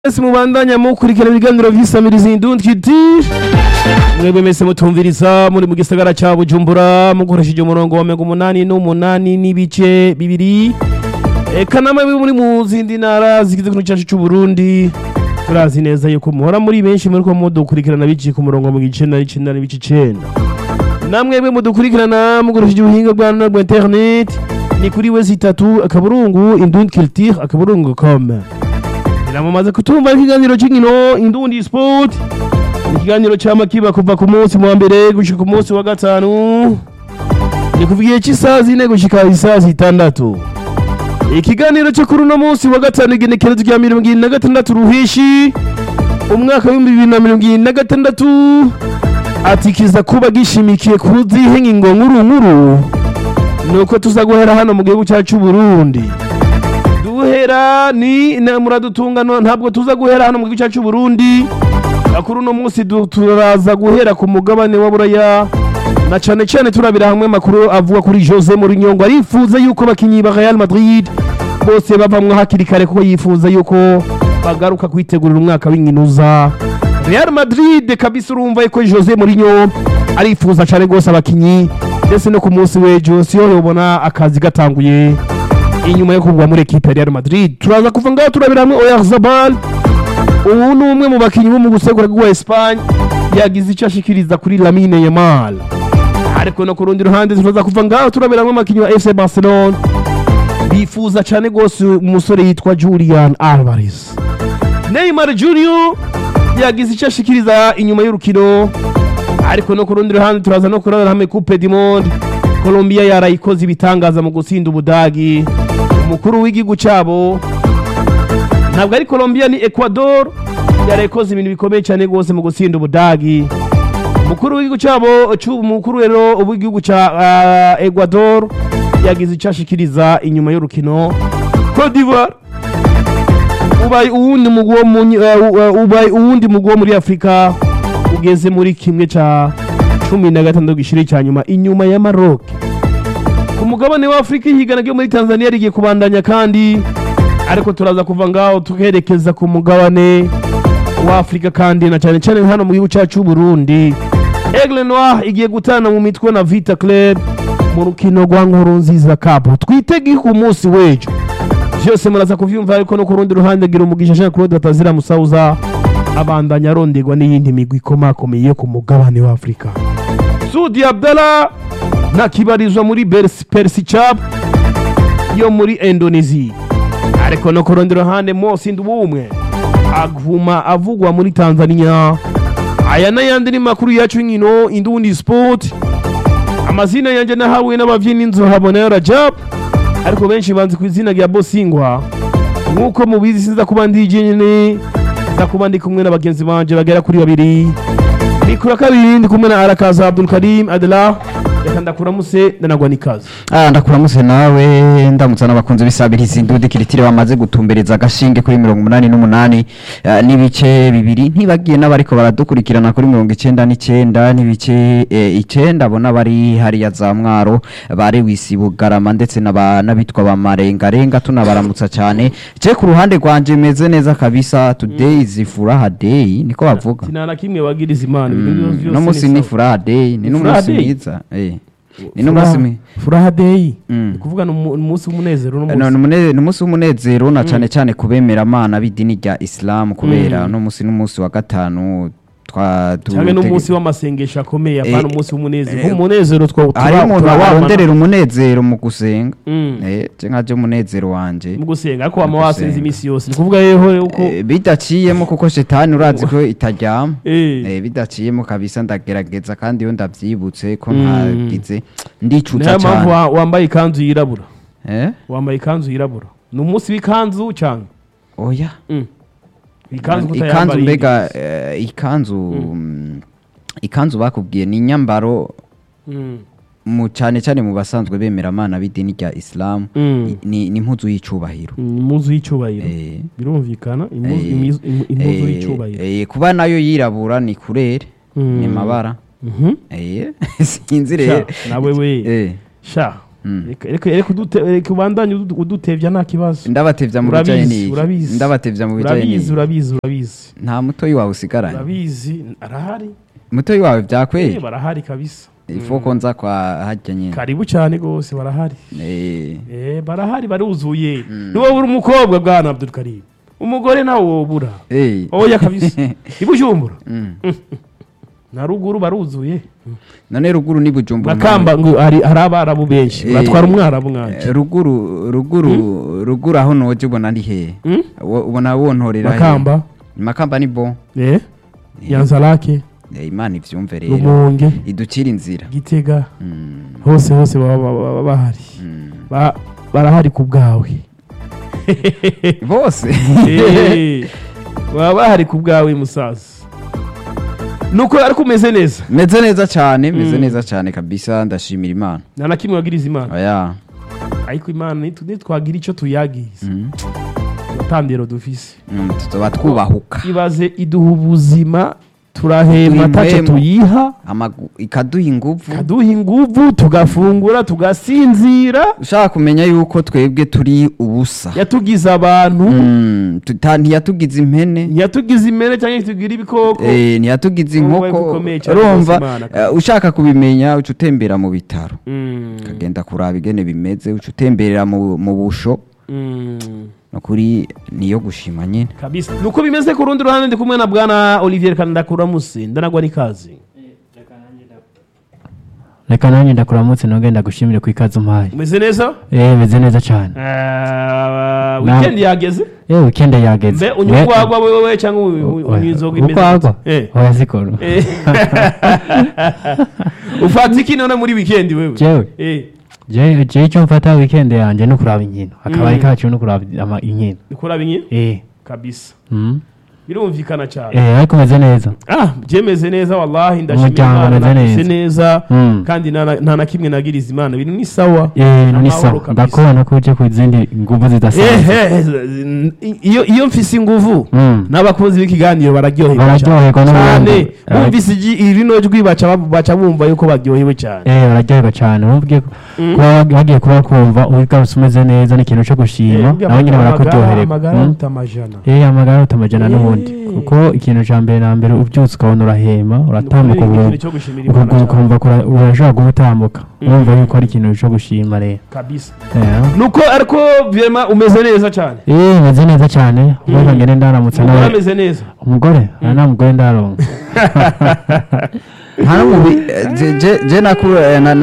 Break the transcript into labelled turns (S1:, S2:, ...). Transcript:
S1: mwese mubandanya mukurikira ibiganiro vy'isamiriza indundi kiti mwebwe mwese mutumviriza muri mu gisagara ca bujumbura mukoresheje umurongo wa mirongo umunani n'umunani n'ibice bibiri eka namwe muri mu zindi ntara zigize igihugu cacu c'uburundi turazi neza yuko muhora muri benshi muriko mudukurikirana biciye ku murongo mu gicenda n'icenda n'ibice icenda namwebwe mudukurikirana mukoresheje ubuhinga bwa none bwa internet ni kuri wezi itatu akaburungu indundi culture akaburungu com Namaze kutumva ikiganiro cy'inkino Indundi Sport ikiganiro cy'amakiba kuva ku munsi wa mbere gushika ku munsi wa gatanu ni kuva igihe cy'isaha zine gushika isaha zitandatu ikiganiro cyo kuri uno munsi wa gatanu igenekerezo rya mirongo irindwi na gatandatu ruhishi umwaka w'ibihumbi bibiri na mirongo irindwi na gatandatu ati kiza kuba gishimikiye ku zihe ngingo nkuru nkuru nuko tuza guhera hano mu gihugu cyacu Burundi duhera ni na muradutunga no ntabwo tuza guhera hano mu gihugu cyacu Burundi kuri uno munsi du- turaza guhera ku mugabane wa buraya na cyane cyane turabira hamwe makuru avuga kuri Jose Mourinho ngo arifuza yuko abakinyi ba Real Madrid bose bavamwo hakiri kare kuko yifuza yuko bagaruka kwitegurira umwaka w'inkinuza Real Madrid kabisa urumva yuko Jose Mourinho arifuza cyane rwose abakinyi ndetse no ku munsi w'ejo siyo yobona akazi gatanguye inyuma yo kugwa muri ekipe ya Real Madrid turaza kuva ngaho turabira hamwe Oyarzabal ubu ni umwe mu bakinnyi bo mu gusegura bwa Espagne yagize icyo ashikiriza kuri Lamine Yamal ariko no ku rundi ruhande turaza kuva ngaho turabira hamwe abakinnyi ba FC Barcelona bifuza cyane rwose umusore yitwa Julian Alvarez Neymar Junior yagize icyo ashikiriza inyuma y'urukino ariko no ku rundi ruhande turaza no kurabira hamwe Coupe du Monde Colombia yarayikoze ibitangaza mu gutsinda Ubudagi umukuru w'igihugu cyabo ntabwo ari Colombia ni Ecuador yarayikoze ibintu bikomeye cyane rwose mu gutsinda Ubudagi umukuru w'igihugu cyabo cy'ubu umukuru rero w'igihugu cya uh, Ecuador yagize icyo ashikiriza inyuma y'urukino Cote d'Ivoire ubaye uwundi mugwi wo mu nyi- uh, uh, ubaye uwundi mugwi wo muri Afrika ugeze muri kimwe ca cumi na gatandatu gishiri cya nyuma inyuma ya Maroc ku mugabane wa Afrika ihigana ryo muri Tanzania rigiye kubandanya kandi ariko turaza kuva ngaho tukerekeza ku mugabane wa Afrika kandi na cyane cyane hano mu gihugu cyacu Burundi Aigle Noir igiye gutana mu mitwe na Vita Club mu rukino rwa nkuru nziza Cup twitege ku munsi w'ejo byose muraza kuvyumva ariko no ku rundi ruhande gira umugisha Jean Claude Batazira Musauza abandanya aronderwa n'iyindi migwi ikomakomeye yo ku mugabane wa Afrika Sudi Abdallah ntakibarizwa muri Persi Persi Cup yo muri Indonesia ariko no ku rundi ruhande Mosi Ndubumwe aguma avugwa muri Tanzania aya n'ayandi ni makuru yacu y'inkino Indundi Sport amazina yanjye nahawe n'abavyinnyi inzu habona Rajab ariko benshi banzi ku izina rya Bosingwa nk'uko mubizi sinza kuba ndi jenyine nza kuba ndi kumwe na bagenzi banje bagera kuri babiri mikura kabiri ndi kumwe na Arakaza Abdul Karim Adela reka ndakuramuse ndanagwa n'ikaze
S2: Ah, ndakuramutse nawe ndamutsa n'abakunzi b'isabirizi indundi kiritire bamaze gutumbereza agashinge kuri mirongo umunani n'umunani eh, n'ibice bibiri ntibagiye n'abariko baradukurikirana kuri mirongo icenda n'icenda n'ibice eh, icenda abona bari hariya za mwaro bare wisi bugarama ndetse n'aba- n'abitwa ba marengarenga tunabaramutsa cyane je ku ruhande rwanje meze neza kabisa today is furaha day niko bavuga
S1: sinana kimwe bagiriza imana ibintu byose byose
S2: no musi
S1: ni
S2: ni
S1: sawa.
S2: furaha day ni
S1: Ni furaha
S2: n'umunsi
S1: day?
S2: mwiza eh ni n'umunsi
S1: Furaha-
S2: mwiza
S1: furaha day
S2: Mm.
S1: ni kuvuga ni umu- umunsi w'umunezero
S2: No,
S1: n'umunsi
S2: ni umune- ni umunsi w'umunezero na cyane cyane kubemera amana b'idini rya isilamu kubera
S1: Mm.
S2: no munsi n'umunsi wa gatanu twa tu-
S1: cyangwa n'umunsi
S2: tege-
S1: w'amasengesho akomeye apana
S2: Eh,
S1: umunsi w'umunezero
S2: eh,
S1: nk'umunezero two
S2: hari
S1: tura-
S2: umuntu
S1: turabana.
S2: aronderera umunezero mu gusenga
S1: Mm.
S2: Eh, je nkaje umunezero wanje
S1: mu gusenga ariko wama
S2: Mu
S1: wasenze
S2: gusenga.
S1: iminsi yose ni kuvuga yeho yuko
S2: Eh, bidaciyemo kuko shetani urazi ko itaryama
S1: Eh.
S2: Eh, bidaciyemo kabisa ndagerageza kandi iyo ndavyibutse ko
S1: Mm.
S2: ntagize ndicuza
S1: niyo mpamvu
S2: cyane
S1: wa- wambaye ikanzu yirabura
S2: Eh?
S1: wambaye ikanzu yirabura ni umunsi w'ikanzu cyangwa
S2: oya
S1: Mm. ikanzu
S2: ikanzu
S1: kutayambariye
S2: mbega eh, ikanzu mm, ikanzu bakubwiye ni inyambaro
S1: Mm.
S2: mu cyane cyane mu basanzwe bemera amana b'idini rya isilamu
S1: Mm.
S2: i- ni ni impuzu y'icubahiro
S1: Mm, impuzu y'icyubahiro
S2: Eh,
S1: birumvikana impuzu
S2: eh,
S1: imizu- im- impuzu
S2: eh,
S1: y'icyubahiro
S2: eh, kuba nayo yirabura ni kurere
S1: Mm.
S2: ni mabara
S1: Mhm.
S2: Eh, sinzi
S1: Sha,
S2: rero
S1: nawe we
S2: Eh,
S1: sha
S2: Mm.
S1: reka reka reka udute- reka ubandanye udu- udutevya nta kibazo
S2: ndabatevya mu bijanye
S1: urabizi
S2: n'iki
S1: urabizi
S2: ndabatevya mu bijanye
S1: urabizi
S2: n'iki
S1: urabizi urabizi
S2: nta mutoyi wawe usigaranye
S1: urabizi arahari
S2: mutoyi wawe
S1: Eh,
S2: vyakweri
S1: barahari kabisa
S2: ifo ko nza kwa harya nyene
S1: karibu cyane rwose barahari
S2: Eh,
S1: Eh, barahari baruzuye niwo buri umukobwa bwana Abdul Karim umugore nawe wobura
S2: eh.
S1: oya kabisa ibujumbura
S2: Mm.
S1: na ruguru baruzuye
S2: none ruguru ni bujumbura
S1: makamba ngo hari hari abarabu benshi
S2: Eh,
S1: batwara umwarabu
S2: Eh,
S1: mwanje
S2: ruguru ruguru ruguru aho noje ubona ari hehe
S1: Mm?
S2: Wo- ubona wontorera hehe?
S1: makamba
S2: makamba ni bo
S1: eh yanzarake
S2: Eh, imana ivyumve rero
S1: rumonge
S2: iducira inzira
S1: gitega
S2: Mm,
S1: hose hose baba baba- baba bahari
S2: mm.
S1: Ba- barahari ku bwawe
S2: bose
S1: Eh, baba bahari ku bwawe musaza nuko ariko umeze neza
S2: meze neza cyane meze
S1: Mm.
S2: neza cyane kabisa ndashimira imana
S1: nta na kimwe wagiriza imana
S2: oya
S1: ariko imana nitu- nitwagira icyo tuyagiza
S2: Mm.
S1: amatandiro dufise
S2: Mm, tuzoba twubahuka
S1: ibaze iduha ubuzima turahema
S2: Turi
S1: ntacyo
S2: impwemu.
S1: tuyiha
S2: Amagu- ikaduha inguvu
S1: kaduha inguvu tugafungura tugasinzira
S2: ushaka kumenya yuko twebwe turi ubusa
S1: yatugize abantu
S2: Mm, tuta- ntiyatugize impene
S1: ntiyatugize imere cyangwa ntitugire ibikoko
S2: Eh, ntiyatugize
S1: Wowe
S2: inkoko
S1: ukomeye cyane
S2: urumva
S1: rwose Imana.
S2: eh, ushaka kubimenya uca utembera mu bitaro
S1: Mm,
S2: ukagenda kuraba ingene bimeze uca utemberera mu mu busho
S1: mm,
S2: nukuri niyo gushima nyine
S1: kabisa nuko bimeze ku rundi ruhande ndi kumwe na bwana olivier kandakuramuse ndanagwa n'ikazi
S3: reka nanjye ndakuramutse nongeye ndagushimire ku ikaze umpaye
S1: umeze neza
S3: eh meze neza cyane
S1: Eh, weekend yageze
S3: eh weekend yageze
S1: mbe unywa urwagwa wewe cyangwa unywa inzoga imeze
S3: ukwagwa
S1: gute? Eh.
S3: oya sikoro
S1: Eh. ufata iki none muri weekend wewe
S3: jewe
S1: Eh,
S3: je je icyo mfata weekend yanjye no kuraba inkino akabari
S1: Mm.
S3: kacu no kuraba ama- inkino
S1: kuraba inyi
S3: eh
S1: kabisa
S3: mm.
S1: birumvikana cyane
S3: eh ariko meze neza
S1: ah byemeze neza wallahi ndashimira
S3: Umuryango
S1: Imana
S3: umeze
S1: nakise
S3: neza.
S1: neza
S3: Mm.
S1: kandi nta na- nta na kimwe nagiriza imana biri ni sawa
S3: eh ni
S1: Amahoro
S3: sawa
S1: kabisa.
S3: ndakubona ko uje ku zindi nguvu zidasanzwe
S1: ehe iyo iyo mfise inguvu
S3: Mm.
S1: n'abakunzi b'ikiganiro bararyoherwa
S3: Bararyoherwa
S1: cyane
S3: n'ubundi.
S1: bumvise igi- rino jwi baca baca bumva yuko baryohewe cyane
S3: eh bararyoherwa cyane ubwiye
S1: Mm.
S3: kuba bagiye kuba kumva ugarutse umeze neza ni ikintu cyo gushima nabo nyine barakuryohererwa
S1: amagara
S3: Mm.
S1: aruta amajana
S3: Eh amagara utamajana
S1: Eh.
S3: n'ubundi kuko ikintu cya mbere na mbere ubyutse ukabona urahema uratambuka
S1: Ni
S3: ubu-
S1: ikintu cyo gushimira Imana
S3: ukuguru
S1: cyane.
S3: ukumva kura- urashobora guha utambuka
S1: Mm.
S3: urumva yuko ari ikintu cyo gushima rero
S1: kabisa
S3: Eh.
S1: nuko ariko vyema umeze neza cyane
S3: eh meze neza cyane ubwo ngene ndaramutse
S1: umugore
S3: nawe
S1: ameze neza
S3: umugore Ah, nta mugore ndaronka
S2: nta n'umubi je- je- je naku- eh, na-